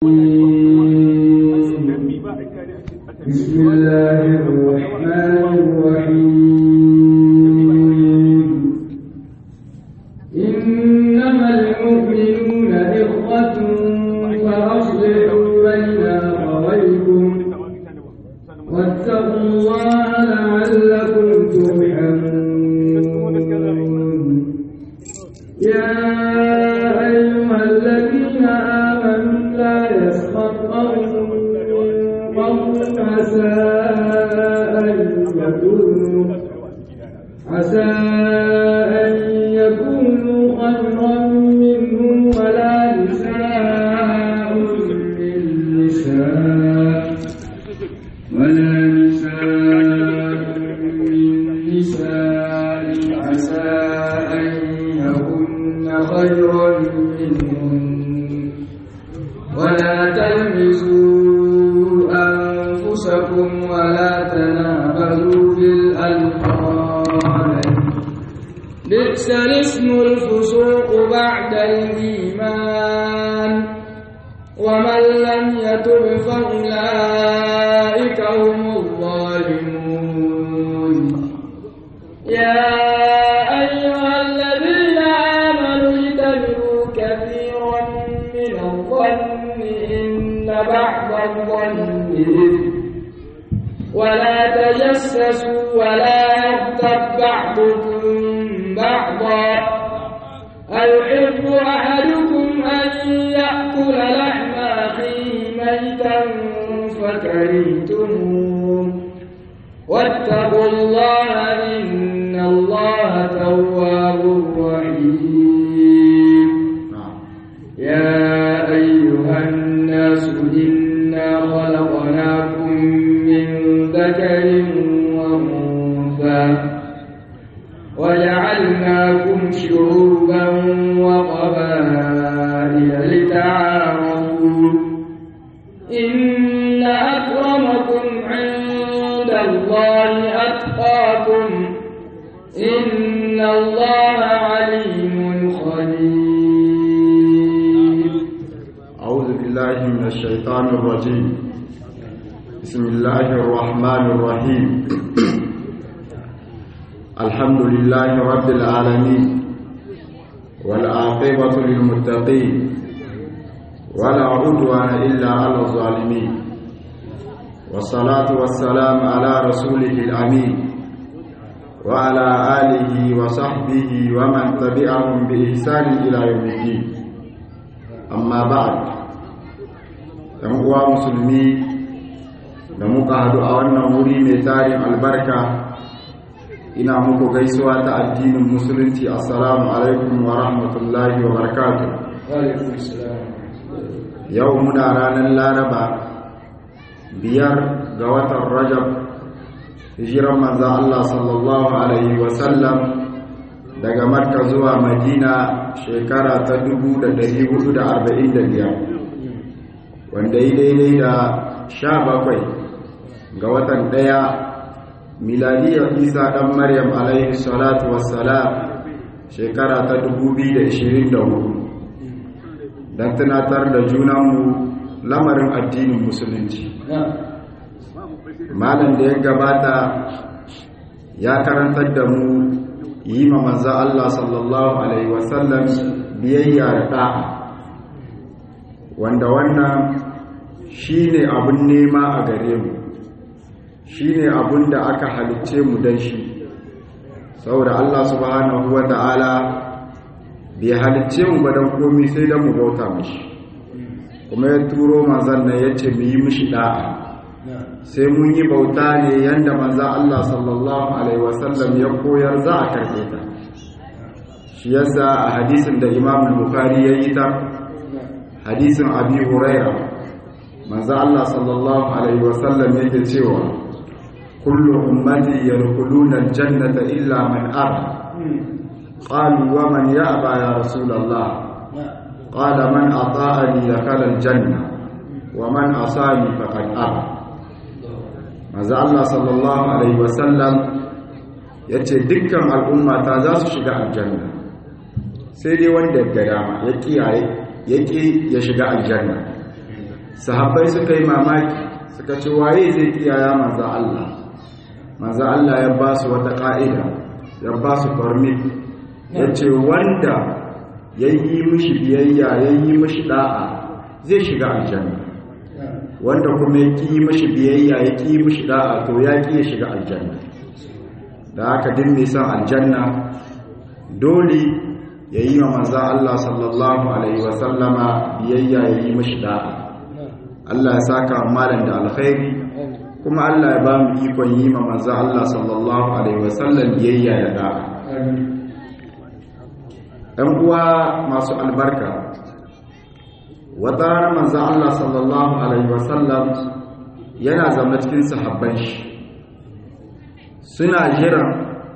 بسم الله الرحمن الرحيم إنما المؤمنون إخوة فأصلحوا بين أخويكم واتقوا الله لعلكم ترحمون يا أيها الذين آمنوا لا يسخر قوم قوم عسى أن يكونوا عسى أن يكونوا خيرا منهم ولا نساء من نساء ولا نساء من نساء عسى أن يكن خيرا منهن ولا تلمزوا أنفسكم ولا تنابذوا بالألقاب بئس الاسم الفسوق بعد الإيمان ومن لم يتب فأولئك هم الظالمون يا أيها الذين آمنوا اجتنبوا كثيرا من الظن إن بعض الظن إثم ولا تجسسوا ولا يغتب بعضكم بعضا أيحب أحدكم أن يأكل لحم أخيه ميتا فكرهتموه واتقوا الله إن الله تواب رحيم يا أيها الناس إنا خلقناكم من ذكر وأنثى وجعلناكم شعوبا وقبائل لتعارفوا إن أكرمكم عند الله أتقاكم إن الله عليم خبير أعوذ بالله من الشيطان الرجيم بسم الله الرحمن الرحيم الحمد لله رب العالمين والعاقبة للمتقين ولا عدوان إلا على الظالمين والصلاة والسلام على رسوله الأمين وعلى آله وصحبه ومن تبعهم بإحسان إلى يوم الدين amma ba'ad ɗan uwa musulmi da muka hadu a wannan wuri mai tarin albarka ina muku gaisuwa ta addinin musulunci assalamu alaikum wa rahmatullahi wa barakatuh yau muna ranar laraba biyar ga watan rajab hijiran manzan Allah sallallahu alaihi wasallam daga makka zuwa madina shekara ta 1445 wanda yi daidai da sha bakwai ga watan ɗaya miladiyar isa ɗan maryam alaihi salatu wassalam shekara ta 2024 don tunatar da junanmu lamarin addinin musulunci malam da ya gabata ya karantar da mu yi ma manza Allah sallallahu Alaihi wasallam biyayya da ɗa'a wanda wannan shi ne abin nema a gare mu shi ne abin da aka halicce mu don shi saboda Allah subhanahu wa ta'ala bai halicce mu ba don komi sai don mu bauta mashi kuma ya turo manzan nan ya ce mu yi mishi ɗa'a sai mun yi bauta ne yadda manzan Allah sallallahu Alaihi wasallam ya koyar za a karɓe ta shi yasa a hadisin da imam bukari ya yi ta hadisin abi huraira manzan Allah sallallahu Alaihi wasallam yake cewa kullu ummati yadkhuluna aljannata illa man aba qalu wa man ya'ba ya rasulullah qala man ata'ani dakhala aljanna wa man asani faqad aba maza Allah sallallahu Alaihi wasallam ya ce dukkan al'ummata za su shiga aljanna sai dai wanda ya gada ya kiyaye ya ƙi ya shiga aljanna sahabbai suka yi mamaki suka ce waye zai kiyaya manzo Allah manzo Allah ya ba su wata ka'ida ya ba su permit ya ce wanda ya yi mishi biyayya ya yi mishi da'a zai shiga aljanna wanda kuma ya ƙi mishi biyayya ya ƙi mishi da'a to ya ƙi ya shiga aljanna da haka din mai san aljanna dole ya yi wa manza Allah sallallahu alaihi wasallama biyayya ya yi mishi da'a Allah ya saka malam da alkhairi kuma Allah ya ba mu ikon yi ma manza Allah sallallahu alaihi wasallam biyayya da da'a ‘yan uwa masu albarka wata ranar manza Allah sallallahu alaihi wasallam yana zama cikin sahabban shi suna jiran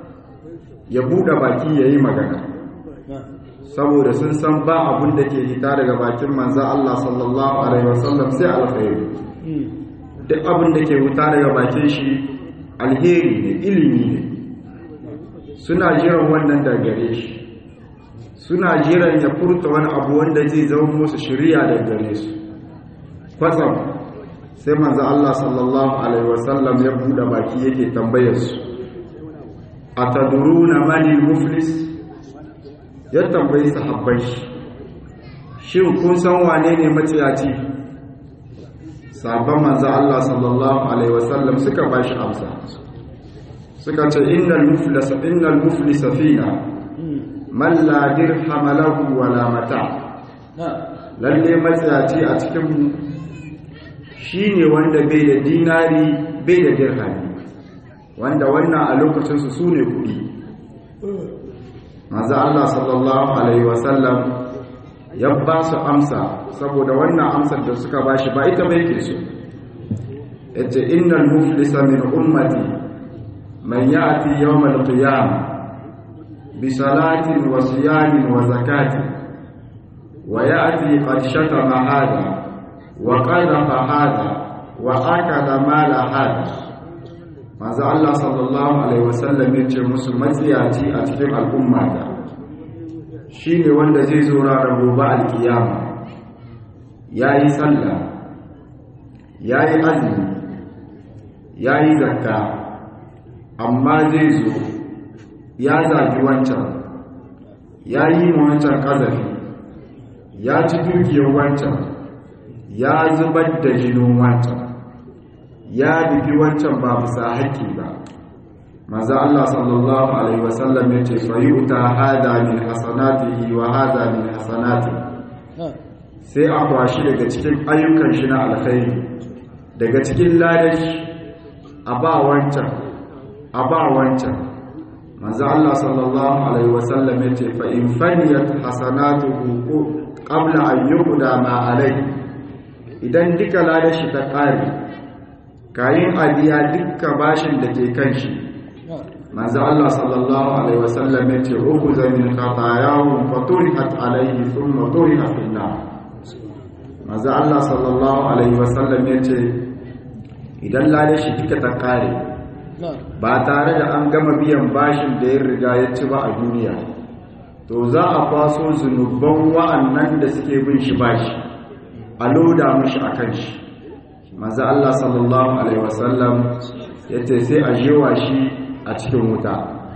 ya buɗe baki ya yi magana saboda sun san ba abin da ke hita daga bakin manza Allah sallallahu alaihi wasallam sai alkhairi duk abin da ke wuta daga bakin shi alheri ne ilimi ne suna jiran wannan da gare shi suna jiran ya furta wani abu wanda zai zama musu shirya da gare su kwatsam sai manzo Allah sallallahu alaihi wasallam ya buɗe baki yake tambayar su ataduruna manil muflis ya tambayi sahabbai shi shin kun san wane ne maciyaci sabon manzo Allah sallallahu alaihi wasallam suka bashi amsa suka ce innal muflisa innal muflisa fina man la dirham lahu wala mata lalle maciyaci a cikin mu shine wanda bai da dinari bai da dirhami wanda wannan a lokacin su sune kudi manzo Allah sallallahu alaihi wasallam ya ba su amsa saboda wannan amsar da suka bashi ba ita bai ke so yace innal muflisa min ummati man ya'ti yawm al-qiyamah bi salatin wa siyamin wa zakatin wa ya'ti qad shatama hada wa qadhafa hada wa akala mala hada manzo Allah sallallahu alaihi wasallam yace musu matsiyaci a cikin al'umma da shine wanda zai zo ranar gobe alkiyama yayi sallah yayi azumi yayi zakka amma zai zo ya zagi wancan yayi ma wancan kazafi ya ci dukiyar wancan ya zubar da jinin wancan ya bigi wancan ba bisa haƙƙi ba maza Allah sallallahu alaihi wasallam ya ce fayuta hada min hasanatihi wa hada min hasanati sai a kwashi daga cikin ayyukan shi na alkhairi daga cikin ladashi a ba wancan a ba wancan maza Allah sallallahu alaihi wasallam ya ce fa in faniyat hasanatuhu qabla an yuqda ma alai idan duka ladashi ta ƙare kayin abiya dukkan bashin da ke kan shi manzo Allah sallallahu alaihi wasallam yace ukhudha min khatayahum faturihat alaihi thumma turiha fil nar manzo Allah sallallahu alaihi wasallam yace idan lade shi duka ta kare ba tare da an gama biyan bashin da ya riga ya ci ba a duniya to za a kwaso zunuban wa'annan da suke bin shi bashi a loda mishi akan shi manzo Allah sallallahu alaihi wasallam yace sai a jewa shi a cikin wuta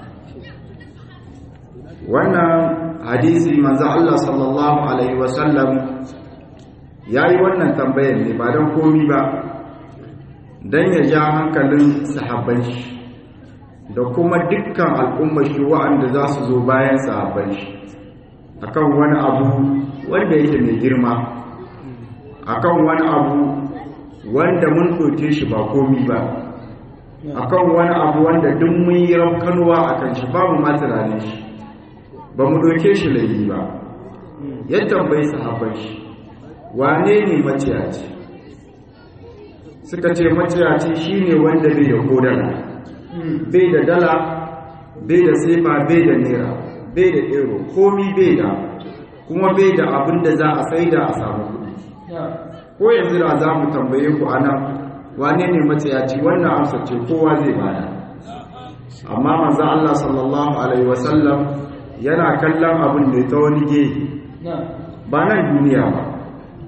wannan hadisi manzo Allah sallallahu alaihi wasallam yayi wannan tambayar ne ba dan komi ba dan ya ja hankalin sahabban shi da kuma dukkan al'ummar shi wa'anda za su zo bayan sahabban shi akan wani abu wanda yake mai girma akan wani abu wanda mun ɗauke shi ba komi ba akan wani abu wanda duk mun yi rafkanuwa a kan shi babu ma tunanin shi ba mu ɗauke shi laifi ba yadda bai sahaban shi wane ne maciyaci suka ce maciyaci shine wanda bai da kodana bai da dala bai da sefa bai da naira bai da ero komi bai da kuma bai da abin da za a sai da a samu kuɗi ko yanzu da za mu tambaye ku a nan wane ne matsayaci wannan amsa ce kowa zai bada amma manzo Allah sallallahu alaihi wasallam yana kallon abin da ta wani gehe ba nan duniya ba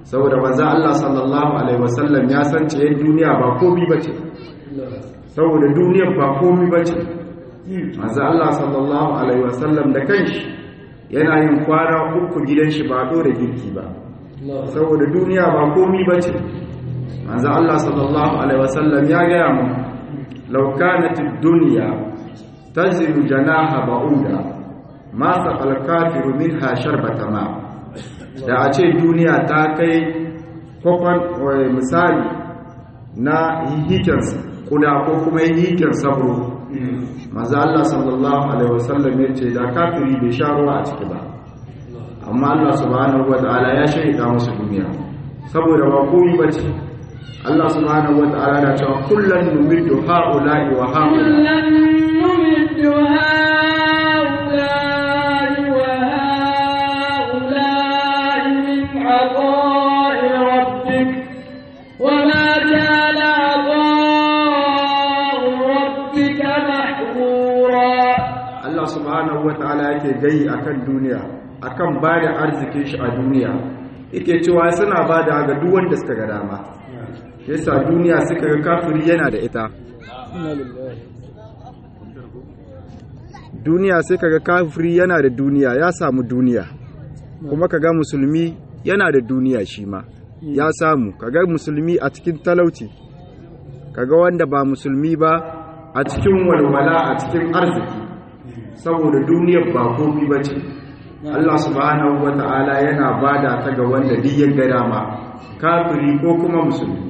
saboda manzo Allah sallallahu alaihi wasallam ya san ce duniya ba komai bace saboda duniyar ba komai bace manzo Allah sallallahu alaihi wasallam da kanshi yana yin kwana uku gidan shi ba dore girki ba saboda duniya ba komai bace manzo Allah sallallahu alaihi wasallam ya gaya mu law kanat ad-dunya tazilu janaha ba'uda ma saqal kafiru minha sharbata ma da a ce duniya ta kai kwakwan misali na hihiken kuda ko kuma hihiken sabro maza Allah sallallahu alaihi wasallam ya ce da kafiri bai sha ruwa a ciki ba amma Allah subhanahu wa ta'ala ya shaida musu duniya saboda ba komai bace Allah subhanahu wa ta'ala na cewa kullun numiddu ha'ula'i wa ha'ula'i كلا نمد هؤلاء وهؤلاء من عطاء ربك وما كان عطاء ربك محظورا Allah subhanahu wa ta'ala yake gai akan duniya akan bada arzikin shi a duniya yake cewa suna bada ga duk wanda suka ga dama yasa duniya suka ga kafiri yana da ita duniya sai kaga kafiri yana da duniya ya samu duniya kuma kaga musulmi yana da duniya shi ma ya samu kaga musulmi a cikin talauci kaga wanda ba musulmi ba a cikin walwala a cikin arziki saboda duniyar ba komi ba ce Allah subhanahu wa ta'ala yana bada ta ga wanda duk ya ga dama kafiri ko kuma musulmi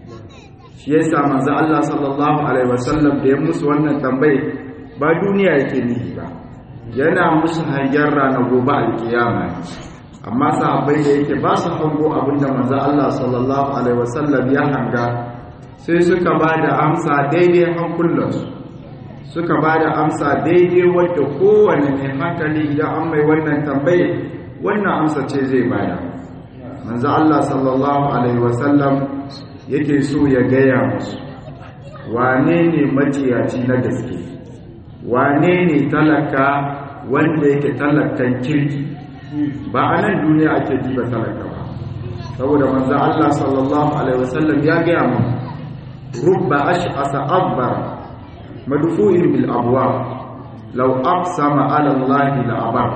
shi yasa manzo Allah sallallahu alaihi wasallam da ya musu wannan tambaye ba duniya yake nihi ba yana musu hangen rana gobe alkiyama amma sahabbai da yake ba su hango abinda manzo Allah sallallahu alaihi wasallam ya hanga sai suka ba da amsa daidai hankulansu suka ba da amsa daidai wadda kowane mai hankali idan an mai wannan tambaye wannan amsa ce zai bada manzo Allah sallallahu alaihi wasallam yake so ya gaya musu wane ne maciyaci na gaske wane ne talaka wanda yake talakan kirki ba a nan duniya ake diba talaka ba saboda manzo Allah sallallahu alaihi wasallam ya gaya mu rubba ash'asa akbar madfu'in bil abwab law aqsama ala Allah la abar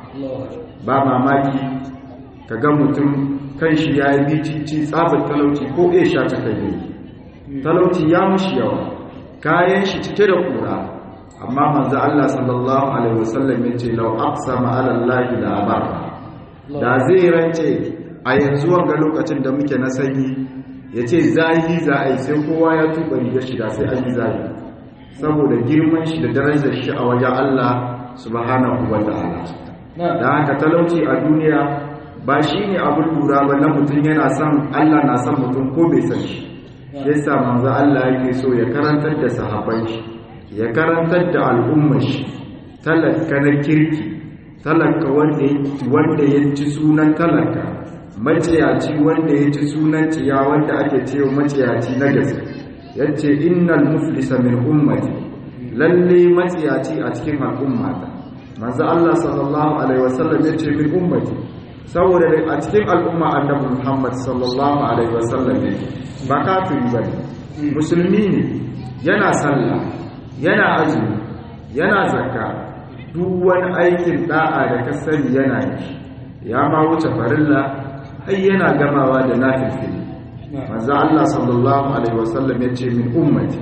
ba mamaki kaga mutum kan shi yayi bicici tsabar talauci ko ya sha ta kai talauci ya mushi yawa kayan shi cike da kura amma manzo Allah sallallahu alaihi wasallam yace law aqsama ala Allah la abar da zai rance a yanzu wanga lokacin da muke na sanyi yace zahi za a yi sai kowa ya tuba rigar shi da sai an yi zahi saboda girman shi da darajar shi a wajen Allah subhanahu wa ta'ala da haka talauci a duniya ba shi ne abin lura ba na mutum yana son Allah na son mutum ko bai san shi yasa manzo Allah yake so ya karantar da sahabbai shi ya karantar da al'ummar shi talaka na kirki talaka wanda ya ci sunan talaka maciyaci wanda ya ci sunan ciya wanda ake cewa maciyaci na gaske yace innal muflisa min ummati lalle maciyaci a cikin al'ummata manzo Allah sallallahu alaihi wasallam yace min ummati saboda a cikin al'umma annabi Muhammad sallallahu alaihi wasallam ba kafiri bane musulmi ne yana sallah yana azumi yana zakka duk wani aikin da'a da ka sani yana yi ya ma wuce farilla har yana gamawa da nafilfili manzo Allah sallallahu alaihi wasallam ya ce min ummati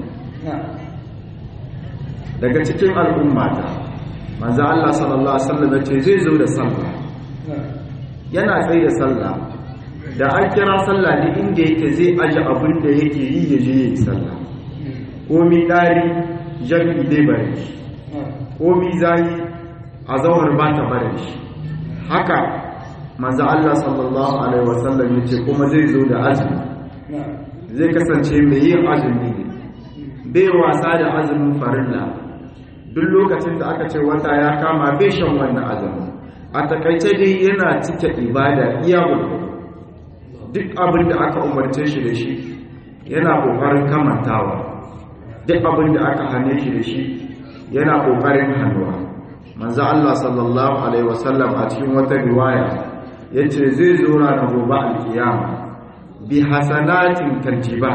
daga cikin al'ummata manzo Allah sallallahu alaihi wasallam ya ce zai zo da sallah yana tsaye da sallah da an kira sallah ne inda yake zai aje abin da yake yi ya je yi sallah komi dari jami'i dai bare shi komi zai a zauhar ba ta bare shi haka manzo Allah sallallahu alaihi wasallam ya ce kuma zai zo da azumi zai kasance mai yin azumi ne bai wasa da azumin farilla duk lokacin da aka ce wata ya kama bai shan wannan azumi a takaice dai yana cike ibada iya gudu duk abin da aka umarce shi da shi yana kokarin kamantawa duk abin da aka hane shi da shi yana kokarin hannuwa manzo Allah sallallahu alaihi wasallam a cikin wata riwaya yace zai zo ranar gobe alkiyama bi hasanatin tarjiba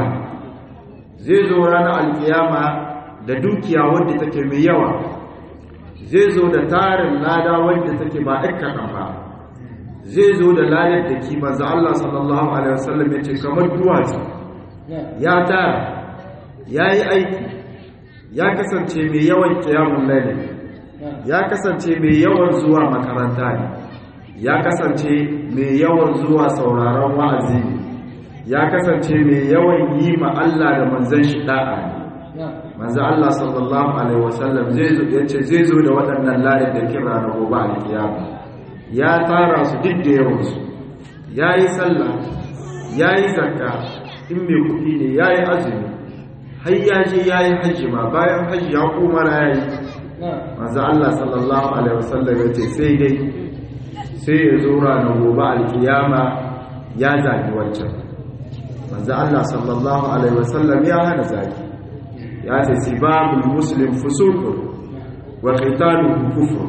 zai zo ranar alkiyama da dukiya wadda take mai yawa zai zo da tarin lada wadda take ba ɗan kaɗan ba zai zo da ladar da kima za Allah sallallahu alaihi wasallam ya ce kamar duwatsu ya tara ya yi aiki ya kasance mai yawan kiyamun laili ya kasance mai yawan zuwa makaranta ne ya kasance mai yawan zuwa sauraron wa'azi ne ya kasance mai yawan yi ma Allah da manzon shi da'a ne manzo Allah sallallahu alaihi wasallam zai zo yace zai zo da waɗannan ladar da kira na gobe alkiyama ya tara su duk da yawan su yayi sallah yayi zakka in mai kuɗi ne yayi azumi har ya je yayi hajji ma bayan hajji ya koma yayi manzo Allah sallallahu alaihi wasallam yace sai dai sai ya zo ranar gobe alkiyama ya zagi wancan manzo Allah sallallahu alaihi wasallam ya hana zagi ya ce sibabul muslim fusuqun wa qitaluhu kufr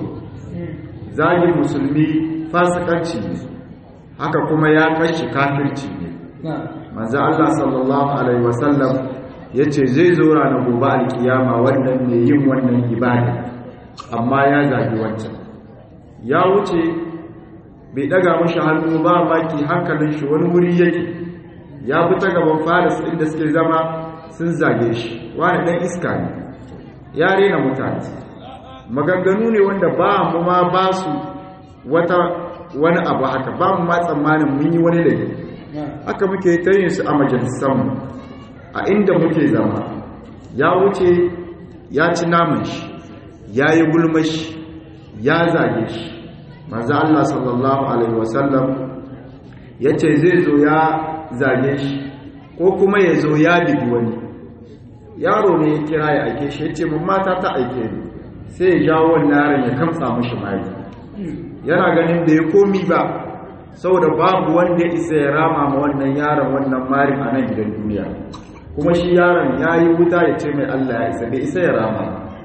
zagin musulmi fasikanci ne haka kuma ya kashi kafirci ne manzo Allah sallallahu alaihi wasallam yace zai zo ranar gobe alkiyama wannan ne yin wannan ibada amma ya zagi wancan ya wuce bai daga mashi hannu ba maki hankalin shi wani wuri yake ya fi ta gaban faris inda suke zama sun zage shi wani dan iska ne ya rena mutane maganganu ne wanda ba mu ma ba su wata wani abu haka ba mu ma tsammanin mun yi wani laifi haka muke ta yin su a majalisanmu a inda muke zama ya wuce ya ci naman shi ya yi gulmashi ya zage shi manzo Allah sallallahu alaihi wasallam yace zai zo ya zage shi ko kuma ya zo ya bigi wani yaro ne ya kira ya aike shi yace mun mata ta aike ni sai ya jawo wannan yaron ya kamsa mishi mai yana ganin da ya komi ba saboda babu wanda ya isa ya rama ma wannan yaron wannan marin a nan gidan duniya kuma shi yaron ya yi wuta ya ce mai Allah ya isa bai isa ya rama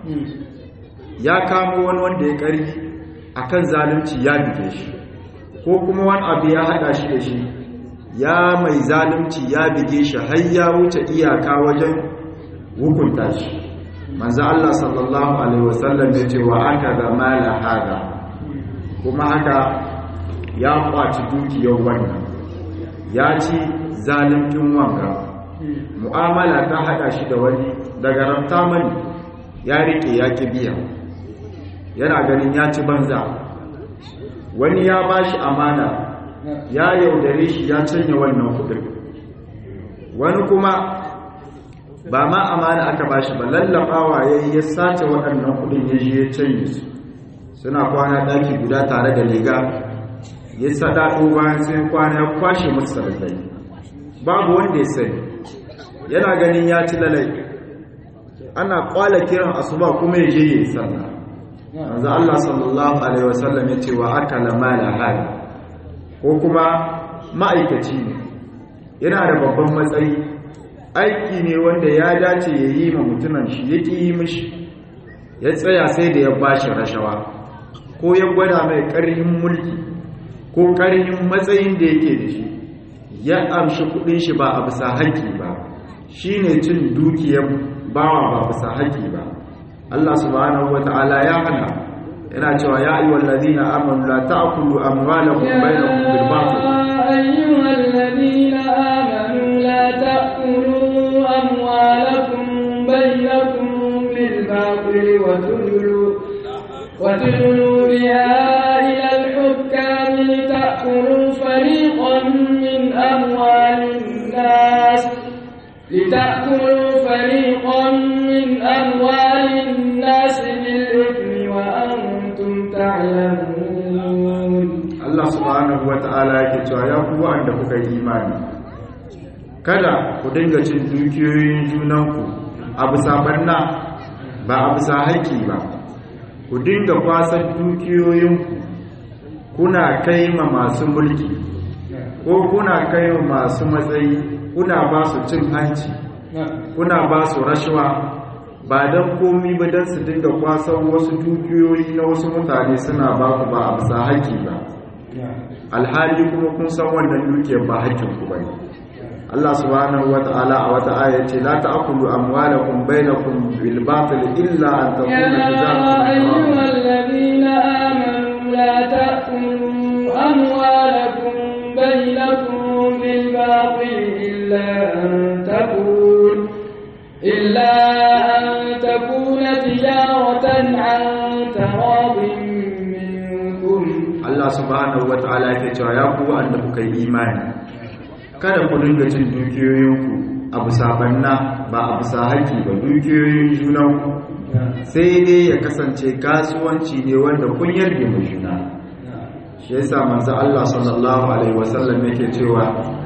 ya kamo wani wanda ya karfi akan zalunci ya bige shi ko kuma wani abu ya hada shi da shi ya mai zalunci ya bige shi har ya wuce iyaka wajen hukunta shi manzo Allah sallallahu alaihi wasallam ya ce wa aka da mala hada kuma haka ya kwaci dukiyar wannan ya ci zaluncin wanga mu'amala ta hada shi da wani daga rafta mani ya rike ya ki biya yana ganin ya ci banza wani ya ba shi amana ya yaudare shi ya canya wannan kudin wani kuma ba ma amana aka ba shi ba lallafawa ya yi ya sace waɗannan kudin ya je ya canye su suna kwana ɗaki guda tare da liga ya saɗaɗo bayan sai kwana ya kwashe musu sarari babu wanda ya sani yana ganin ya ci lalai ana kwala kiran asuba kuma ya je ya yi sallah manzo Allah sallallahu alaihi wasallam ya ce wa akala mala hali ko kuma ma'aikaci ne yana da babban matsayi aiki ne wanda ya dace ya yi ma mutunan shi ya yi mishi ya tsaya sai da ya bashi rashawa ko ya gwada mai ƙarhin mulki ko ƙarhin matsayin da yake da shi ya amshi kudin shi ba a bisa haƙƙi ba shine cin dukiyar bawa ba bisa haƙƙi ba Allah subhanahu wata'ala ya hana yana cewa ya ayyuhal ladina amanu la ta'kulu amwalakum bainakum bil batil ayyuhal ladina amanu la ta'kulu amwalakum bainakum bil batil wa tudlu wa tudlu biha ila al hukam lita'kulu fariqan min amwalin nas لتأكلوا فريقا من أموال الناس بالإثم وأنتم تعلمون Allah subhanahu wata'ala yake cewa ya ku wanda kuka yi imani kada ku dinga cin dukiyoyin junanku a bisa barna ba a bisa haƙƙi ba ku dinga kwasan dukiyoyinku kuna kai ma masu mulki ko kuna kai ma masu matsayi kuna ba su cin hanci kuna ba su rashawa ba don komi ba don su dinga kwasan wasu dukiyoyi na wasu mutane suna ba ku ba a bisa haƙƙi ba alhali kuma kun san wannan dukiyar ba hakkin ku bane Allah subhanahu wata'ala a wata aya ce la ta'kulu amwalakum bainakum bil batil illa an takuna تجارة عن تراض منكم Allah subhanahu wata'ala yake cewa ya ku wanda kuka yi imani kada ku dinga cin dukiyoyinku a bisa banna ba a bisa haƙi ba dukiyoyin junanku sai dai ya kasance kasuwanci ne wanda kun yarda mu juna shi yasa manzo Allah sallallahu alaihi wasallam yake cewa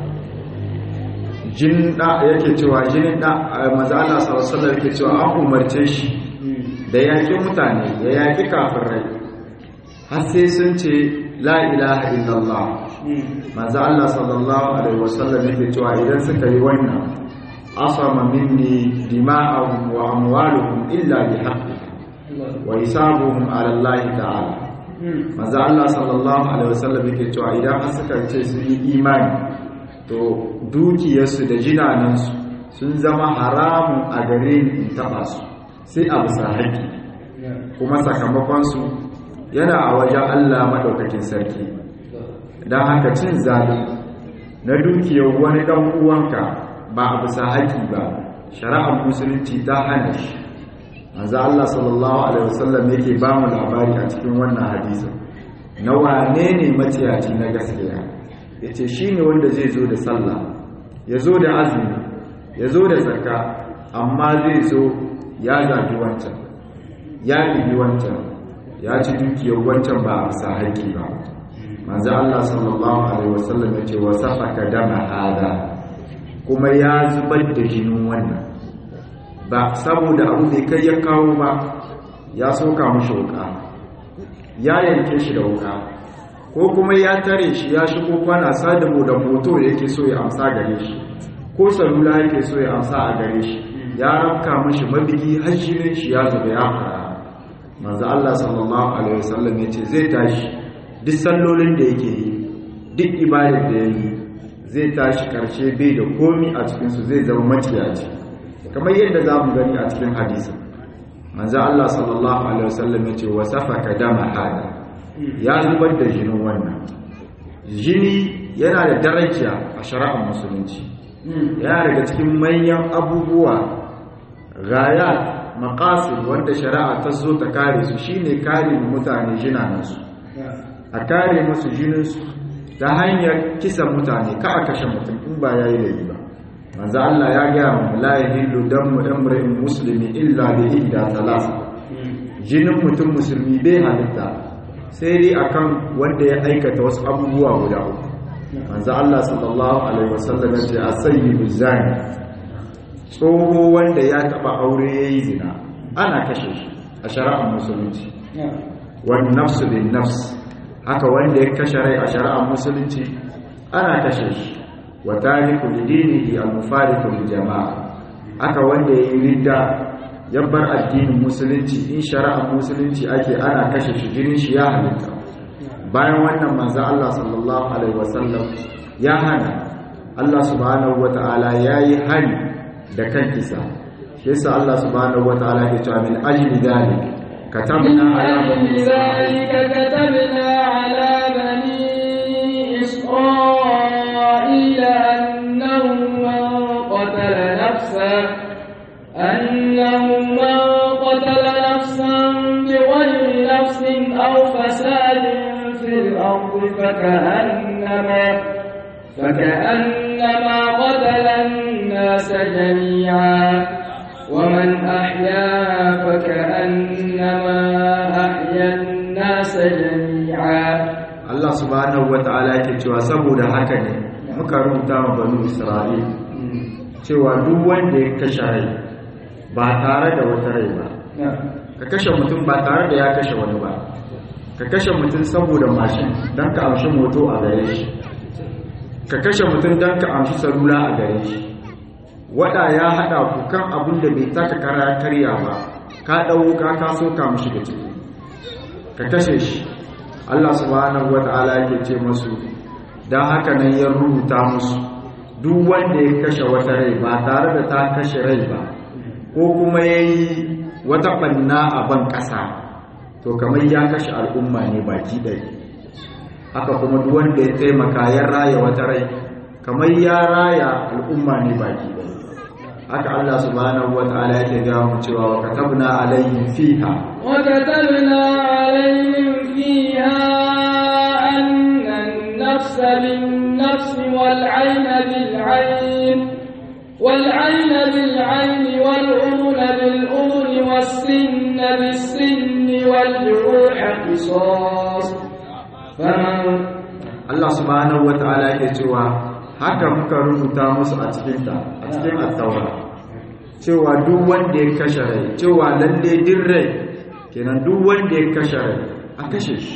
jin da yake cewa jinin da manzo Allah sallallahu alaihi wasallam yake cewa an umarce shi da yaƙi mutane ya yaƙi kafirai har sai sun ce la ilaha illallah manzo Allah sallallahu alaihi wasallam yake cewa idan suka yi wannan asama minni dima'ahum wa amwaluhum illa bi haqqi wa hisabuhum ala Allah ta'ala manzo Allah sallallahu alaihi wasallam yake cewa idan har suka ce sun yi imani to dukiyarsu da jinanansu sun zama haramun a gare ni in taba su sai a bisa haƙƙi kuma sakamakonsu yana a wajen Allah maɗaukakin sarki don haka cin zaɓi na dukiyar wani ɗan uwanka ba a bisa haƙƙi ba shari'ar musulunci ta hana shi manzo Allah sallallahu alaihi wasallam yake ba mu labari a cikin wannan hadisin na wane ne maciyaci na gaskiya yace shine wanda zai zo da sallah ya zo da azumi ya zo da zakka amma zai zo ya zabi wancan ya ɗibi wancan ya ci dukiyar wancan ba a bisa haƙƙi ba manzo Allah sallallahu alaihi wasallam ya ce wa safaka dama hada kuma ya zubar da jinin wannan ba saboda abu bai kai ya kawo ba ya soka mushi wuka ya yanke shi da wuka ko kuma ya tare shi ya shigo kwana sadamu da moto da yake so ya amsa gare shi ko salula yake so ya amsa a gare shi ya rafka mashi mabigi har shirin shi ya zuba ya fara manzo Allah sallallahu alaihi wasallam yace zai tashi duk sallolin da yake yi duk ibadar da yake zai tashi karshe bai da komi a cikin su zai zama maciyaci kamar yadda zamu gani a cikin hadisi manzo Allah sallallahu alaihi wasallam yace wa safaka dama hada ya zubar da jinin wannan jini yana da daraja a shari'ar musulunci yana daga cikin manyan abubuwa gaya maqasid wanda shari'a ta zo ta kare su shine kare mutane jinanansu a kare musu jininsu ta hanyar kisa mutane ka a kashe mutum in ba yayi laifi ba manzo Allah ya ga mu la yahillu damu imrin muslimi illa bi ihda thalath jinin mutum musulmi bai halitta sai dai akan wanda ya aikata wasu abubuwa guda uku manzo Allah sallallahu alaihi wasallam ya ce as-sayyibu zani tsoho wanda ya taba aure yayi zina ana kashe shi a shari'ar musulunci wan nafsu bin nafs haka wanda ya kashe rai a shari'ar musulunci ana kashe shi wa tariku lidinihi al-mufariqu lil jama'a haka wanda ya yi ridda ya bar addinin musulunci in shari'ar musulunci ake ana kashe shi jinin shi ya halitta bayan wannan manzo Allah sallallahu alaihi wasallam ya hana Allah subhanahu wata'ala yayi hari da kan kisa shi yasa Allah subhanahu wata'ala ya ce min ajli dalik katabna ala bani ذلك كتبنا على بني إسرائيل أنه من قتل نفسا أنه من قتل نفسا بغير نفس أو فساد في الأرض فكأنما فكأنما قتل الناس جميعا ومن أحياها فكأنما أحيا الناس جميعا Allah subhanahu wata'ala yake cewa saboda haka ne muka rubuta ma banu Isra'il cewa duk wanda ya kashe rai ba tare da wata rai ba ka kashe mutum ba tare da ya kashe wani ba ka kashe mutum saboda mashin don ka amshi moto a gare shi ka kashe mutum don ka amshi salula a gare shi wada ya hada ku kan abin da bai taka kara karya ba ka ɗau ka ka so ka mushi da ciki ka kashe shi Allah subhanahu wata'ala yake ce musu dan haka nan ya rubuta musu duk wanda ya kashe wata rai ba tare da ta kashe rai ba ko kuma yayi wata banna a ban ƙasa to kamar ya kashe al'umma ne baki ɗaya haka kuma duk wanda ya taimaka ya raya wata rai kamar ya raya al'umma ne baki ɗaya haka Allah subhanahu wa ta'ala yake ga mu cewa wa katabna alayhim fiha wa katabna alayhim fiha anna an-nafs bin-nafs wal-'ayn bil-'ayn wal-'ayn bil-'ayn wal-udhun bil-udhun was-sinna bis-sinni wal-juruha qisas faman Allah subhanahu wa ta'ala yake cewa haka muka rubuta musu a cikinta a cikin attaura cewa duk wanda ya kashe rai cewa lalle din rai kenan duk wanda ya kashe rai a kashe shi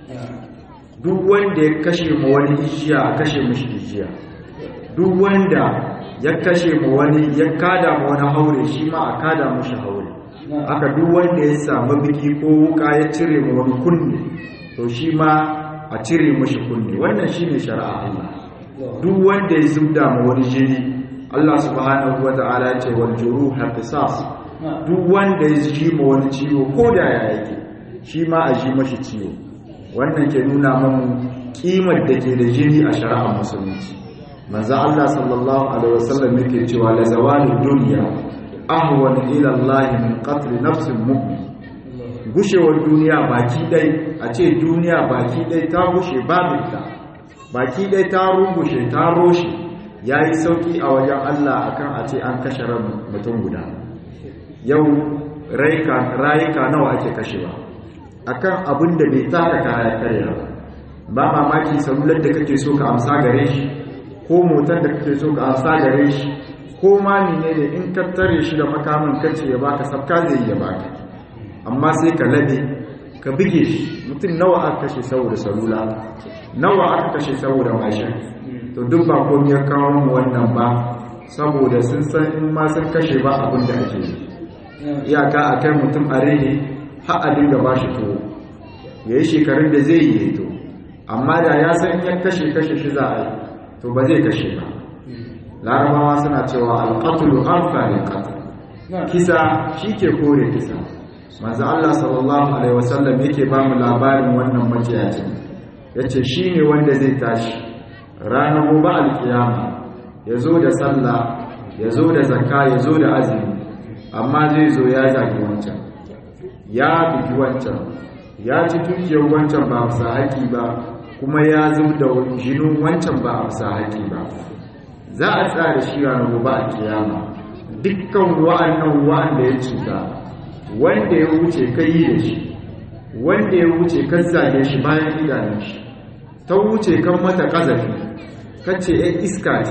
duk wanda ya kashe ma wani ijiya a kashe mishi ijiya duk wanda ya kashe ma wani ya kada ma wani haure shi ma a kada mishi haure haka duk wanda ya samu biki ko wuka ya cire ma wani kunne to shi ma a cire mishi kunne wannan shine shari'a Allah duk wanda ya zubda ma wani jini Allah subhanahu wata'ala ya ce wal juruha qisas duk wanda ya ji ma wani ciwo ko da ya yake shi ma a ji mashi ciwo wannan ke nuna mamu kimar da ke da jini a shari'ar musulunci manzo Allah sallallahu alaihi wasallam yake cewa la zawalud dunya ahwan ila Allah min qatl nafsin mu'min gushewar duniya baki dai a ce duniya baki dai ta gushe babinta baki dai ta rungushe ta roshe ya yi sauƙi a wajen Allah akan a ce an kashe ran mutum guda yau rayuka nawa ake kashewa akan abin da bai taka kaya karya ba mamaki salular da kake so ka amsa gare shi ko motar da kake so ka amsa gare shi ko ma ne da in ka tare shi da makamin kace ya baka sabka zai ya baka amma sai ka labe ka bige shi mutum nawa aka kashe saboda salula nawa aka kashe saboda mashin to duk ba komai ya kawo mu wannan ba saboda sun san in ma sun kashe ba abin da ake yi iyaka a kai mutum a rene har a dinga ba shi tuwo ya yi shekarun da zai yi to amma da ya san ya kashe kashe shi za a yi to ba zai kashe ba larabawa suna cewa alƙatulu amfani ƙatul kisa shi ke kore kisa manzo Allah sallallahu alaihi wasallam yake ba mu labarin wannan maciyacin yace shine wanda zai tashi ranar gobe alkiyama yazo da sallah yazo da zakka yazo da azumi amma zai zo ya zagi wancan ya bigi wancan ya ci dukiyar wancan ba bisa haƙi ba kuma ya zub da jinin wancan ba a bisa haƙi ba za a tsara shi ranar gobe alkiyama dukkan wa'annan wa'anda ya cuta wanda ya wuce ka yi da shi wanda ya wuce kan zage shi bayan idanun shi ta wuce kan mata kazafi kace ya iska ce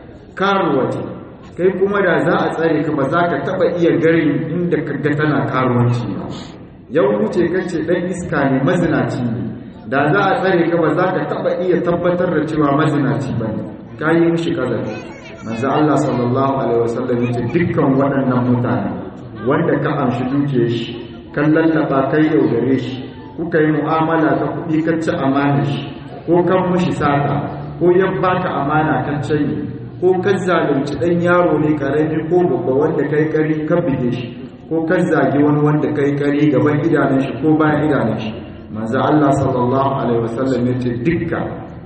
karuwa ce kai kuma da za a tsare ka ba za ka taba iya garin inda ka ga tana karuwanci ba ya wuce kace dan iska ne mazinaci ne da za a tsare ka ba za ka taba iya tabbatar da cewa mazinaci ba ne ka yi mishi kazafi manzo Allah sallallahu alaihi wasallam yace dukkan waɗannan mutane wanda ka amshi duke shi kan lallaba kai yaudare shi kuka yi mu'amala ta kuɗi ka ci amana shi ko kan mushi sata ko ya baka amana kan canyi ko kan zalunci ɗan yaro ne ƙarami ko babba wanda kai ƙari ka bige shi ko kan zagi wani wanda kai ƙari gaban idanun shi ko bayan idanun shi manzo Allah sallallahu alaihi wasallam ya ce dukka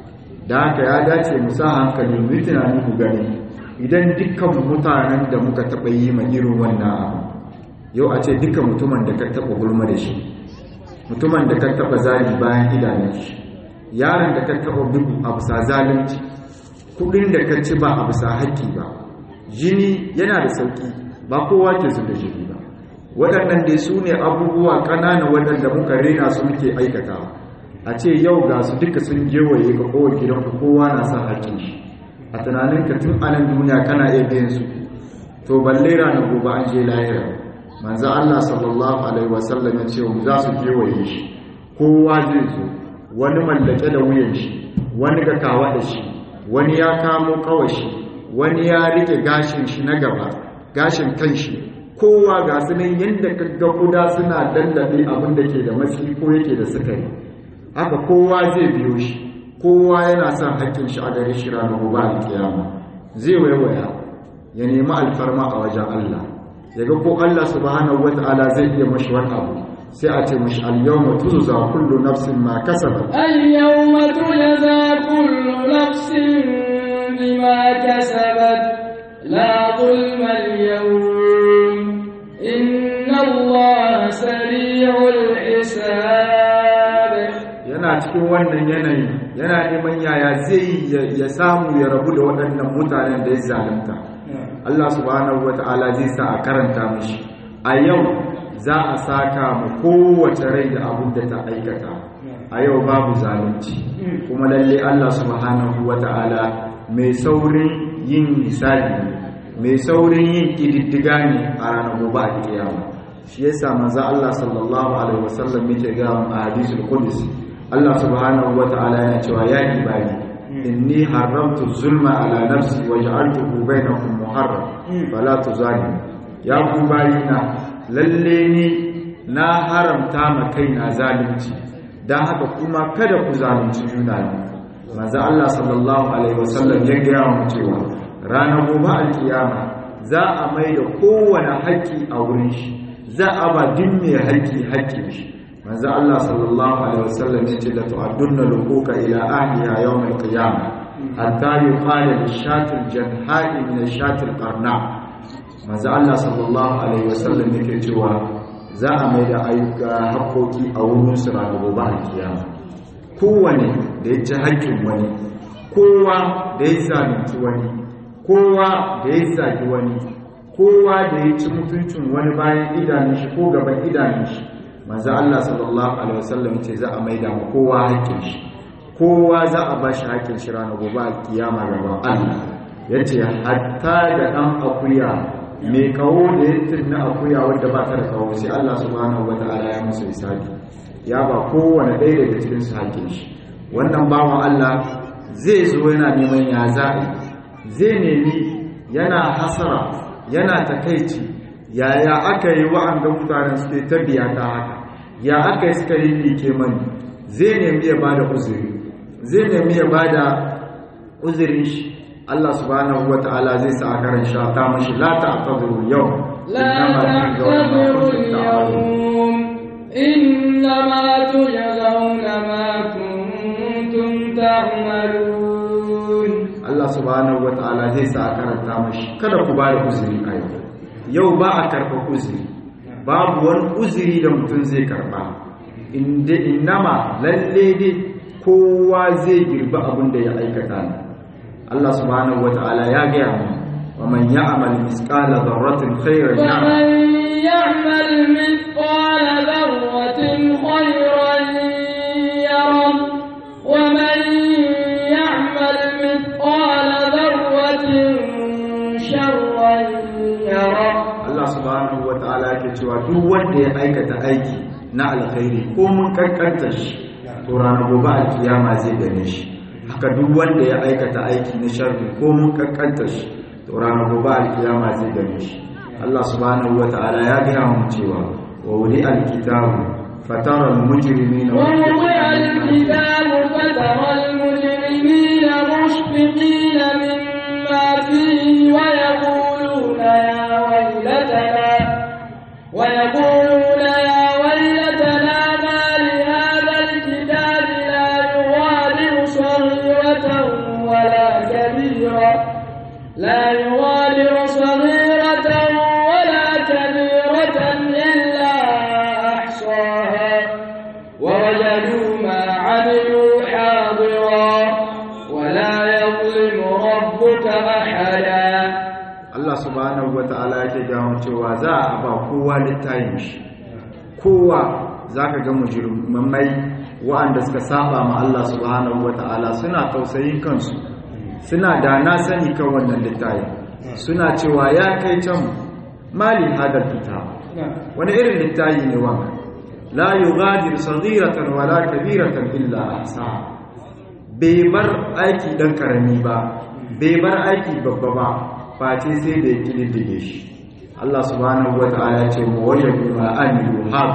da haka ya dace mu sa hankali mu yi tunani mu gani idan dukkan mutanen da muka taɓa yi ma irin wannan abu yau a ce duka mutumin da ka taba gulma da shi mutumin da ka taba zali bayan idanun shi yaron da ka taba bugu a bisa zalunci kudin da ka ci ba a bisa haƙƙi ba jini yana da sauƙi ba kowa ke su da jini ba waɗannan dai su ne abubuwa ƙanana waɗanda muka rena su muke aikatawa a ce yau ga su duka sun gewaye ga kowa gidanku kowa na sa haƙƙin shi a tunaninka tun anan duniya kana iya biyan su to balle ranar gobe an je lahira manzo Allah sallallahu alaihi wasallam ya ce za su kewaye shi kowa zai zo wani mallake da wuyan shi wani ga kawa da shi wani ya kamo kawashi wani ya rike gashin shi na gaba gashin kan shi kowa ga su nan yadda kaga kuda suna dallabe abin da ke da matsi ko yake da sukari haka kowa zai biyo shi kowa yana son haƙƙin shi a gare shi ranar gobe alkiyama zai waiwaya ya nemi alfarma a wajen Allah ya ga ko Allah subhanahu wata'ala zai iya mashi wani abu sai a ce mashi al-yawma tujza kullu nafsin ma kasabat اليوم تجزى كل نفس بما كسبت لا ظلم اليوم إن الله سريع الحساب yana cikin wannan yanayi yana neman yaya zai ya samu ya rabu da waɗannan mutanen da ya zalunta Allah subhanahu wata'ala zai sa a karanta mishi a yau za a saka mu kowace rai da abin da ta aikata a yau babu zalunci kuma lalle Allah subhanahu wata'ala mai saurin yin misali mai saurin yin ƙididdiga ne a ranar gobe a kiyama shi yasa manzo Allah sallallahu alaihi wasallam yake ga mu a hadisul qudsi Allah subhanahu wata'ala yana cewa ya ibadi inni haramtu zulma ala nafsi wa ja'altuhu bainakum muharram fala tuzalimu ya ku bayina lalle ni na haramta ma kaina zalunci dan haka kuma kada ku zalunci juna manzo Allah sallallahu alaihi wasallam ya ga mu cewa ranar gobe alkiyama za a mai da kowane haƙƙi a wurin shi za a ba duk mai haƙƙi haƙƙin shi manzo Allah sallallahu alaihi wasallam ya ce la tu'addunna luquka ila ahliha yawm al-qiyamah hatta yuqala lish-shatil janha'i min ash-shatil qarna manzo Allah sallallahu alaihi wasallam yake cewa za a mai da ayyuka haƙoƙi a wurin su ranar gobe alkiyama kowane da ya ci haƙƙin wani kowa da ya zalunci wani kowa da ya zagi wani kowa da ya ci mutuncin wani bayan idanun shi ko gaban idanun shi manzo Allah sallallahu alaihi wasallam ce za a maida mu kowa haƙƙin shi kowa za a bashi haƙƙin shi ranar gobe a kiyama gaban Allah yace hatta da dan akuya mai kawo da ya tunna akuya wanda ba ta da kawo sai Allah subhanahu wataala ya musu hisabi ya ba kowane ɗaya daga cikin su haƙƙin shi wannan bawan Allah zai zo yana neman ya za'i zai nemi yana hasara yana takaici yaya aka yi wa'anga mutanen suke ta biya ta haka ya aka yi suka yi like mani zai nemi ya bada uzuri zai nemi ya bada uzurin shi Allah subhanahu wata'ala zai sa a karan sha ta mashi la ta'tadiru yau لا تعتذروا اليوم إنما تجزون ما كنتم تعملون Allah subhanahu wata'ala zai sa a karanta mashi kada ku bada uzuri a yau yau ba a karɓa uzuri babu wani uzuri da mutum zai karɓa inda innama lalle dai kowa zai girbi abin da ya aikata ne Allah subhanahu wata'ala ya gaya mu wa man ya'mal misqala dharratin khairan ya'mal ومن يعمل مثقال ذرة خيرا يره ومن يعمل مثقال ذرة شرا يره Allah subhanahu wata'ala yake cewa duk wanda ya aikata aiki na alkhairi ko mun kankanta shi to ranar gobe alkiyama zai gane shi haka duk wanda ya aikata aiki na sharri ko mun kankanta shi to ranar gobe alkiyama zai gane shi Allah subhanahu wata'ala ya gaya mu cewa wa wuli alkitabu fatara almujrimina ووضع الكتاب فترى المجرمين مشفقين مما فيه ويقولون يا ويلتنا ويقولون يا ويلتنا ما لهذا الكتاب لا يغادر صغيرة ولا كبيرة لا يغادر صغيرة ولا كبيرة إلا أحصاها ووجدوا ما عملوا حاضرا ولا يظلم ربك أحدا Allah subhanahu wata'ala yake gaya cewa za a ba kowa littafin shi kowa zaka ga mujrimai waɗanda suka saba ma Allah subhanahu wata'ala suna tausayin kansu suna da na sani kan wannan littafi suna cewa ya kai can mali hadar kitab wani irin littafi ne wannan la yughadir saghiratan wala kabiratan illa ahsa bai bar aiki dan karami ba bai bar aiki babba ba face sai da ya kididdige shi Allah subhanahu wa ta'ala ce mu wajadu ma amilu hadir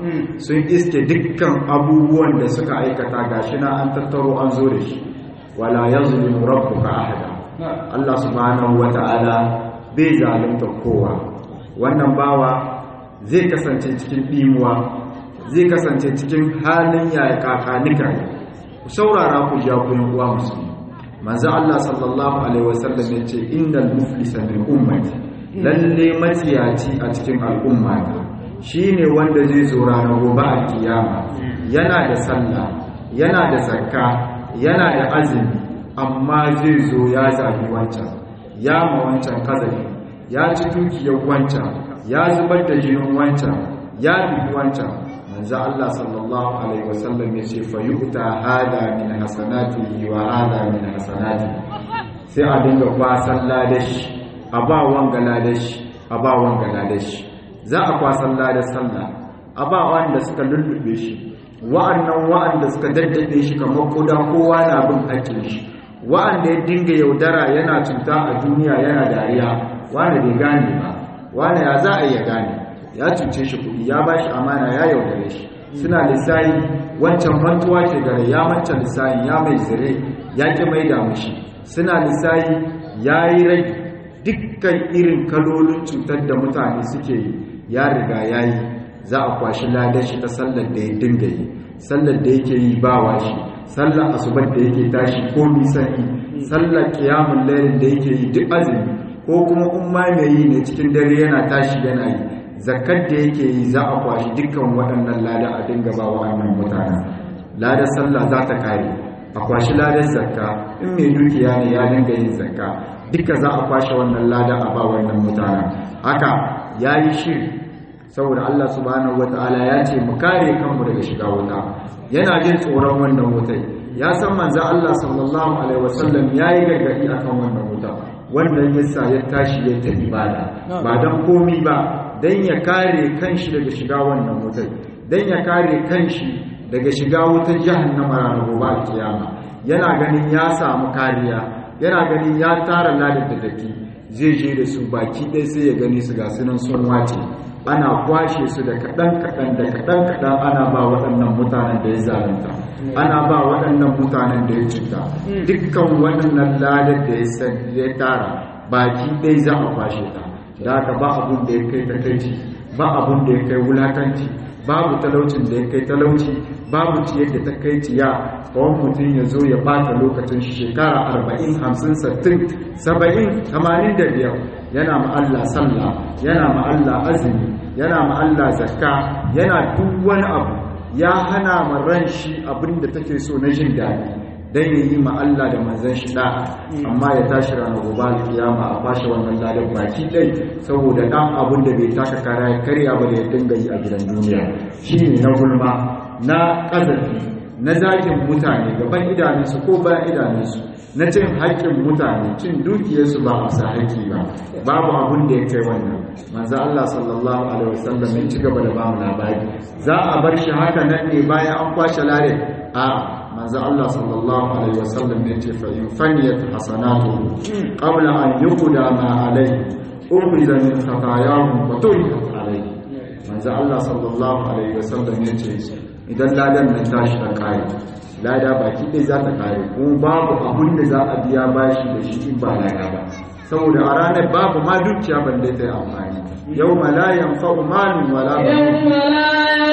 sun iske dukkan abubuwan da suka aikata gashi na an tattaro an zo da shi wala yazlimu rabbuka ahada Allah subhanahu wata'ala bai zalunta kowa wannan bawa zai kasance cikin dimuwa zai kasance cikin halin yaya kakanika ku saurara ku ja ku yan uwa musulmi manzo Allah sallallahu alaihi wasallam ya ce innal muflisa min ummati lalle matsiyaci a cikin al'umma shine wanda zai zo ranar gobe a kiyama yana da sallah yana da zakka yana da azumi amma zai zo ya zabi wancan ya ma wancan kazafi ya ci dukiyar wancan ya zubar da jinin wancan ya bi wancan manzo Allah sallallahu alaihi wasallam ya ce fa yu'ta hada min hasanatihi wa hada min hasanati sai a dinga kwasan ladashi a ba wanga ladashi a ba wanga ladashi za a kwasan ladar sallah a ba wanda suka lullube shi wa'annan wa'anda suka daddabe shi kamar koda kowa na bin hakkin shi wa'anda ya dinga yaudara yana cuta a duniya yana dariya wanda bai gane ba wanda ya za a iya gane ya cuce shi kuɗi ya ba shi amana ya yaudare shi suna lissayi wancan mantuwa ke gare ya manta lissayin ya mai zire ya ƙi mai da mushi suna lissayi ya yi rai dukkan irin kalolin cutar da mutane suke yi ya riga ya yi za a kwashi ladar shi ta sallar da ya dinga yi sallar da yake yi ba shi sallar asubar da yake tashi ko nisan yi sallar kiyamun lailin da yake yi duk azumi ko kuma umma mai yi ne cikin dare yana tashi yana yi zakar da yake yi za a kwashi dukkan waɗannan lada a dinga ba wa'annan mutanen ladar sallah za ta kare a kwashi ladar zakka in mai dukiya ne ya dinga yin zakka duka za a kwashe wannan lada a ba wannan mutanen haka ya yi shiri saboda Allah subhanahu wata'ala ya ce mu kare kanmu daga shiga wuta yana jin tsoron wannan wutai ya san manzo Allah sallallahu alaihi wasallam yayi gargadi akan wannan wuta wannan yasa ya tashi ya ta ibada ba dan komi ba dan ya kare kanshi daga shiga wannan wutai dan ya kare kanshi daga shiga wutar jahannama ranar gobe kiyama yana ganin ya samu kariya yana ganin ya tara ladar da dake zai je da su baki ɗaya sai ya gani su ga sunan sun wace ana kwashe su da kaɗan-kaɗan da kaɗan-kaɗan ana ba waɗannan mutanen da ya zalunta ana ba waɗannan mutanen da ya cuta dukkan waɗannan ladar da ya tara baki ɗaya za a kwashe ta da haka ba abun da ya kai takaici ba abun da ya kai wulakanci babu talaucin da ya kai talauci babu ciyar da ta kai ciya kawai mutum ya zo ya bata lokacin shekara arba'in hamsin sattin saba'in tamanin da biyar yana ma'alla sallah yana ma'alla azumi yana ma'alla zakka yana duk wani abu ya hana ma ran shi abinda take so na jin daɗi dan ya yi Allah da manzon shi da amma ya tashi ranar gobe alkiyama a kwashe wannan ladan baki ɗai saboda ɗan abin da bai taka kara ya karya ba da ya dinga yi a gidan duniya shine na gulma na ƙazafi na zagin mutane gaban idanunsu ko bayan idanunsu na cin haƙƙin mutane cin dukiyarsu ba a sa haƙƙi ba babu abun da ya kai wannan manzo Allah sallallahu alaihi wasallam ya ci gaba da ba mu labari za a bar shi haka nan ne bayan an kwashe lare a manzo Allah sallallahu alaihi wasallam ya ce fa in faniyat hasanatu qabla an yuqda ma alaihi ukhriza min khatayahum wa tuhikat alaihi manzo Allah sallallahu alaihi wasallam ya ce idan ladan nan tashi ta kai lada baki ɗaya za ta kare kuma babu abun da za a biya bashi da shi in ba lada ba saboda a ranar babu ma dukiya balle ta yi amfani yau ma la yanfa'u malun wala يوم لا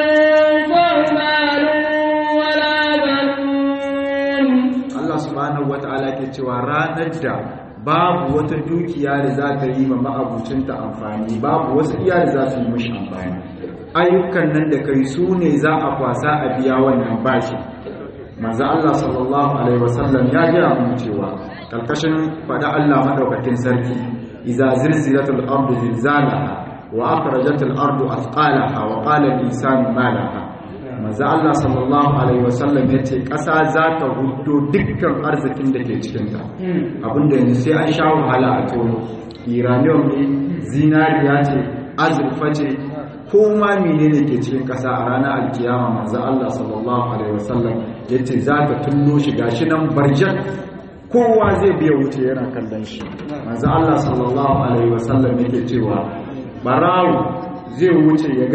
ينفع مال ولا بنون Allah subhanahu wata'ala ke cewa ranar da babu wata dukiya da za ta yi ma ma'abucinta amfani babu wasu iya da za su yi mashi amfani ayyukan nan da kai su ne za a kwasa a biya wannan bashi manzo Allah sallallahu alaihi wasallam ya gaya mu cewa karkashin fada Allah madaukakin sarki idza zilzilatul ardu zilzalaha wa akhrajatil ardu athqalaha wa qala al-insanu ma laha manzo Allah sallallahu alaihi wasallam yace kasa za ta hudo dukkan arzikin da ke cikin ta abinda yanzu sai an sha wahala a tono uranium ne zinariya ce azurfa ce ko ma menene ke cikin kasa a ranar alkiyama manzo Allah sallallahu alaihi wasallam yace za ta tullo shi gashi nan barjan kowa zai biya wuce yana kallon shi manzo Allah sallallahu alaihi wasallam yake cewa barawo zai wuce ya ga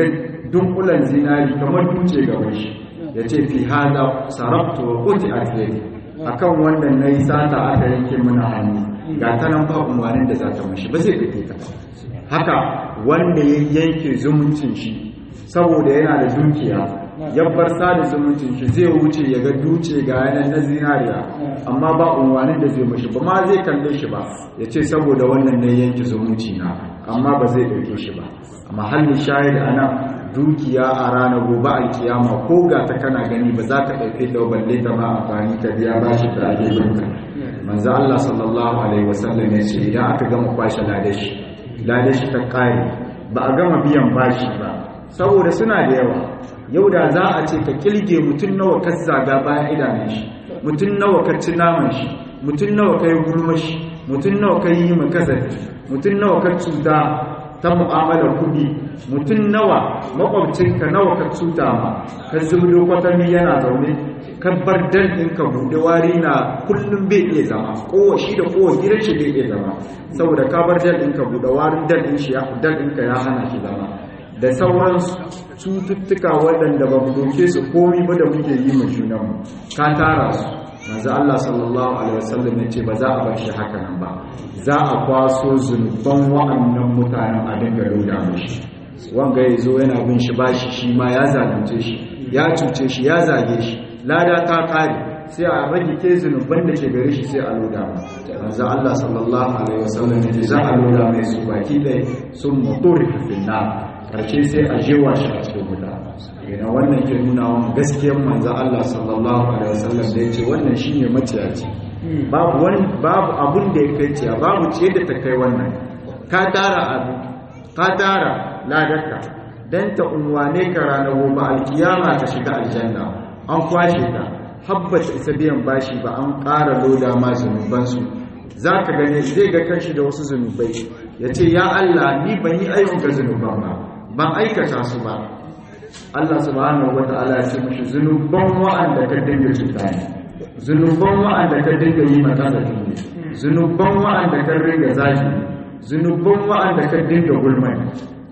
dunkulan zinari kamar duce gaban shi ya ce fi hada sarabtu wa kuti a akan wannan na yi sata aka yanke mana hannu ga ta nan ba umarnin da za ta mashi ba zai fite ta haka wanda ya yanke zumuncin shi saboda yana da dukiya ya bar sada zumuncin shi zai wuce ya ga duce ga yanar na zinariya amma ba umarnin da zai mashi ba ma zai kalle shi ba ya ce saboda wannan na yanke zumunci na amma ba zai ɗauke shi ba amma halin shahid a nan dukiya a ranar gobe alkiyama ko ga ta kana gani ba za ka ɗauke ta balle ta ma amfani ka biya ba shi da ake binka manzo Allah sallallahu alaihi wasallam ya ce idan aka gama kwashe ladashi ladashi ta kare ba a gama biyan bashi ba saboda suna da yawa yau da za a ce ka kilge mutum nawa ka zaga bayan idanun shi mutum nawa ka ci naman shi mutum nawa ka yi gulmashi mutum nawa ka yi makazafi mutum nawa ka cuta ta mu'amalar kudi mutum nawa makwabcinka nawa ka cuta ma ka zubdo kwatami yana zaune ka bar dan ɗinka buɗe wari na kullum bai iya zama kowa shi da kowa gidan shi bai iya zama saboda ka bar dan ɗinka buɗe warin dan ɗin shi dan ɗinka ya hana shi zama da sauran cututtuka waɗanda ba mu doke su komi ba da muke yi mu junanmu ka tara su manzo Allah sallallahu alaihi wasallam ya ce ba za a bar shi haka nan ba za a kwaso zunuban wa'annan mutanen a dinga loda mishi wanga ya zo yana bin shi bashi shi ma ya zalunce shi ya cuce shi ya zage shi lada ta kare sai a rage ke zunuban da ke gare shi sai a loda ma manzo Allah sallallahu alaihi wasallam ya ce za a loda mai su baki dai sun muturi fil nar karshe sai a jewa shi a cikin wuta yana wannan ke nuna wa gaskiyar manzo Allah sallallahu alaihi wasallam da yace wannan shine maciyaci babu wani babu abun da ya kai ciya babu ce da ta kai wannan ka tara abu ka tara ladarka dan ta unwane ka ranar gobe alkiyama ka shiga aljanna an kwashe ka habbat isa biyan bashi ba an ƙara loda ma zunubansu za ka gane zai ga kanshi da wasu zunubai ya ce ya Allah ni ban yi ayyuka zunuban ba ban aikata su ba Allah subhanahu wa ta'ala ya ce mashi zunuban wa'anda ka dinga cuta ne zunuban wa'anda ka dinga yi mata da ne zunuban wa'anda ka ringa zaki zunuban wa'anda ka dinga gulma ne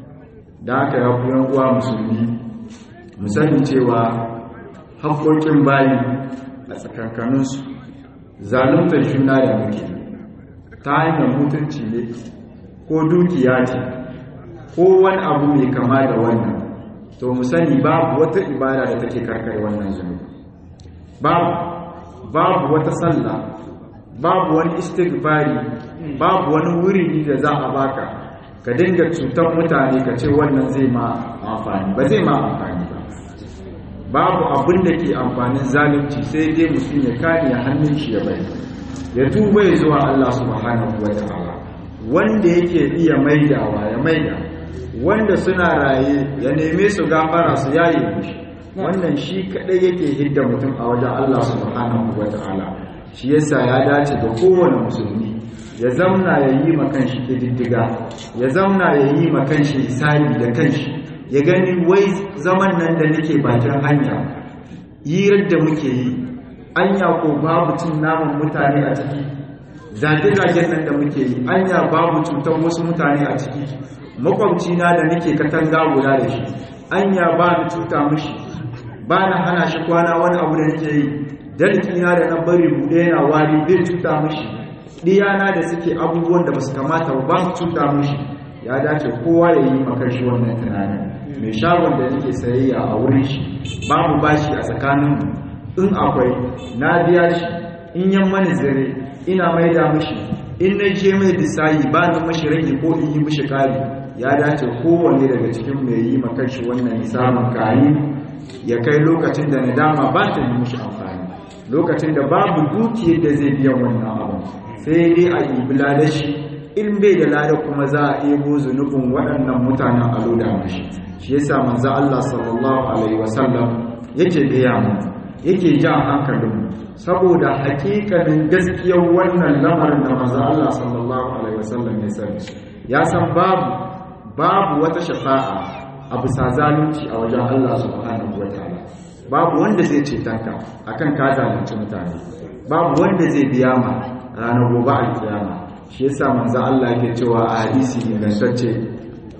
da haka ya ku uwa musulmi mu sani cewa haƙoƙin bayi a tsakankaninsu zaluntar juna da muke ta hanyar mutunci ne ko dukiya ce ko wani abu mai kama da wannan to mu sani babu wata ibada da take karkare wannan zunubi babu babu wata sallah babu wani istighfari babu wani wuri da za a baka ka dinga cutar mutane ka ce wannan zai ma amfani ba zai ma amfani ba babu abin da ke amfanin zalunci sai dai mutum ya kare hannun shi ya bari ya tuba ya zuwa Allah subhanahu wa ta'ala wanda yake iya maidawa ya maida wanda suna raye ya neme su gafara su yaye mishi wannan shi kadai yake hidda mutum a wajen Allah subhanahu wata'ala shi yasa ya dace ga kowane musulmi ya zamna ya yi ma kanshi kididdiga ya zamna ya yi ma kanshi hisabi da kanshi ya gani wai zaman nan da nake bakin hanya hirar da muke yi anya ko babu cin naman mutane a ciki zage-zagen nan da muke yi anya babu cutar wasu mutane a ciki makwabci na da nake katanga guda da shi anya ba ni cuta mishi ba na hana shi kwana wani abu da nake yi dalkina da na bari buɗe yana wari bai cuta mishi ɗiyana da suke abubuwan da basu kamata ba ba su cuta mishi ya dace kowa ya yi makar shi wannan tunanin mai shagon da nake sayayya a wurin shi babu bashi a tsakanin in akwai na biya shi in yan mani zare ina maida mishi in na je mai disayi ba na mashi rage ko in yi mishi kari ya dace kowanne daga cikin mai yi makar shi wannan samun kayi ya kai lokacin da nadama ba ta yi mishi amfani lokacin da babu dukiyar da zai biya wannan abu sai dai a yi da shi in bai da lada kuma za a ebo zunubin waɗannan mutanen a loda mashi shi yasa manzo Allah sallallahu alaihi wasallam yake gaya mu yake jan hankalin saboda hakikanin gaskiyar wannan lamarin da manzo Allah sallallahu alaihi wasallam ya sani ya san babu babu wata shafa'a a bisa zalunci a wajen Allah subhanahu wataala babu wanda zai ce tanka akan ka zalunci mutane babu wanda zai biya ma ranar gobe alkiyama shi yasa manzo Allah yake cewa a hadisi ingantacce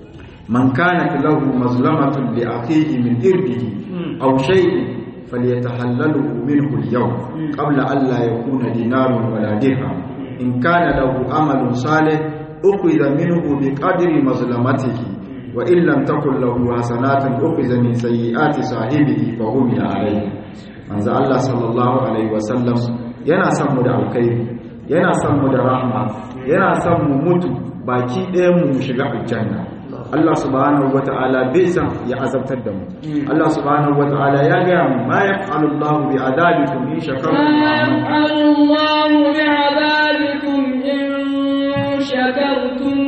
man kanat lahu mazlamatun li akhihi min irdihi aw shay'in falyatahallalu minhu al-yawm qabla an la yakuna dinarun wala dirham in kana lahu amalun salih ukhidha minhu biqadri mazlamatihi wa in lam takul lahu hasanatun ukhidha min sayyiati sahibihi fa hum alayhi manzo Allah sallallahu alaihi wasallam yana son mu da alkhairi yana son mu da rahma yana son mu mutu baki ɗayan mu mu shiga aljanna Allah subhanahu wata'ala bai san ya azabtar da mu Allah subhanahu wata'ala ya ga mu ma yaf'alu Allah bi adabikum in shakartum الله بعذابكم إن شكرتم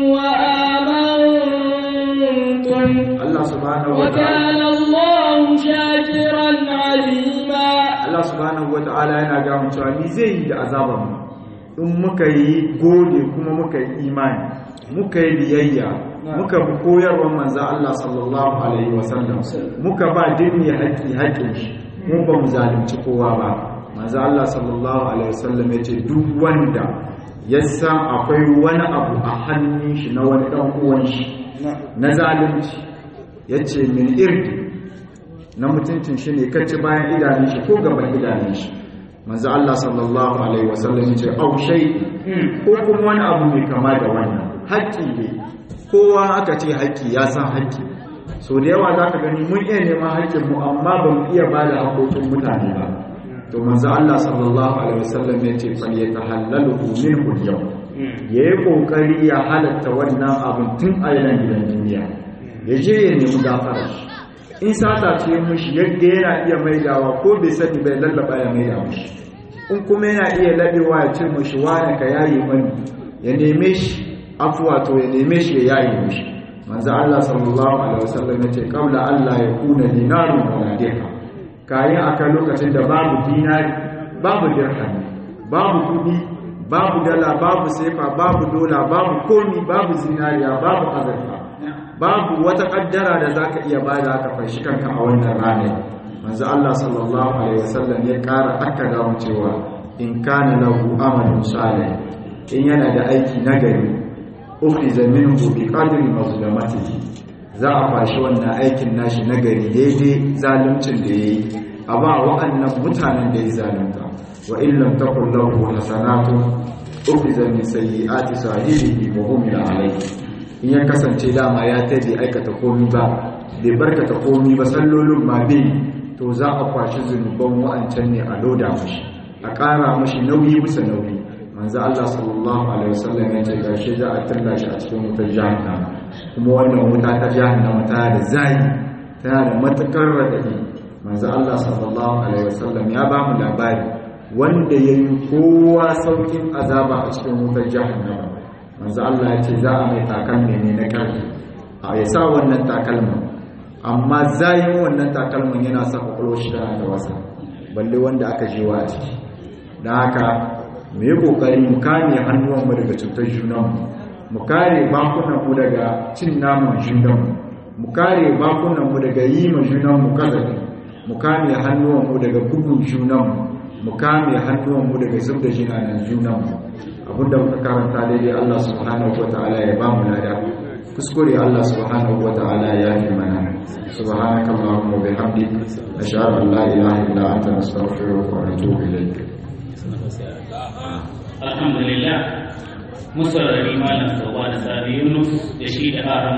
وآمنتم Allah subhanahu wata'ala وكان الله شاكرا عليما Allah subhanahu wata'ala yana ga mu cewa ni zai yi da azaban mu in muka yi gode kuma muka yi imani muka yi biyayya muka bi koyarwar manzo Allah sallallahu alaihi wasallam muka ba dinni haƙi haƙin shi mu ba mu zalunci kowa ba manzo Allah sallallahu alaihi wasallam yace duk wanda ya san akwai wani abu a hannun shi na wani dan uwan shi na zalunci yace min irdi na mutuncin shi ne kacce bayan idanun shi ko gaban idanun shi manzo Allah sallallahu alaihi wasallam yace au shay ko kuma wani abu mai kama da wannan haƙƙi ne kowa aka ce haƙƙi ya san haƙƙi so da yawa zaka gani mun iya neman haƙƙin mu amma ba mu iya ba da haƙoƙin mutane ba to manzo Allah sallallahu alaihi wasallam yace fal yatahallalu minhu al-yawm yayi kokari ya halatta wannan abun tun a yanan gidan duniya ya je ya nemi gafara shi in sata ce mishi yadda yana iya maidawa ko bai sani bai lallaba ya maida mishi in kuma yana iya labewa ya ce mishi wani ka yayi mani ya neme shi afuwa to ya neme shi ya yayi mishi manzo Allah sallallahu alaihi wasallam yace qabla Allah ya kuna dinarun wala dirham kayan akan lokacin da babu dinari babu dirham babu kudi babu dala babu sefa babu dola babu komi babu zinariya babu azurfa babu wata kaddara da zaka iya bada ka fashi kanka a wannan ranar manzo Allah sallallahu alaihi wasallam ya kara akkada mu cewa in kana lahu amalun salih in yana da aiki nagari ukhiza minhu bi qadri mazlamatihi za a fashi wannan aikin nashi nagari daidai zaluncin da yayi a ba wa'annan mutanen da ya zalunta wa in lam takul lahu hasanatun ukhiza min sayyiati sahibihi wa hum alayhi in ya kasance dama ya ta bai aikata komi ba bai barkata komi ba sallolin ma bai to za a kwashi zunuban wa'ancan ne a loda mashi a ƙara mashi nauyi bisa nauyi manzo Allah sallallahu alaihi wasallam ya ce gashi za a tilla shi a cikin wutar jahannama kuma wannan wuta ta jahannama tana da zai tana da matukar radadi manzo Allah sallallahu alaihi wasallam ya ba mu labari wanda yayi kowa saukin azaba a cikin wutar jahannama manzo Allah ya ce za a mai takalmi ne na karfi a ya sa wannan takalmin amma zayin wannan takalmin yana sa kwakwalwar shi tana da wasa balle wanda aka jewa a ciki don haka mu yi kokari mu kame hannuwanmu daga cutar junanmu mu kare bakunanmu daga cin naman junanmu mu kare bakunanmu daga yi ma junanmu kazafi mu kame hannuwanmu daga bugun junanmu mu kame hannuwanmu daga zub da jinanan junanmu abinda muka karanta daidai Allah subhanahu wataala ya ba mu lada kuskure Allah subhanahu wataala ya yi mana subhanaka allahumma wa bihamdik ashhadu an la ilaha illa anta nastaghfiruka wa natubu ilayk alhamdulillah musa da malam sauwa da sabi yunus da shi da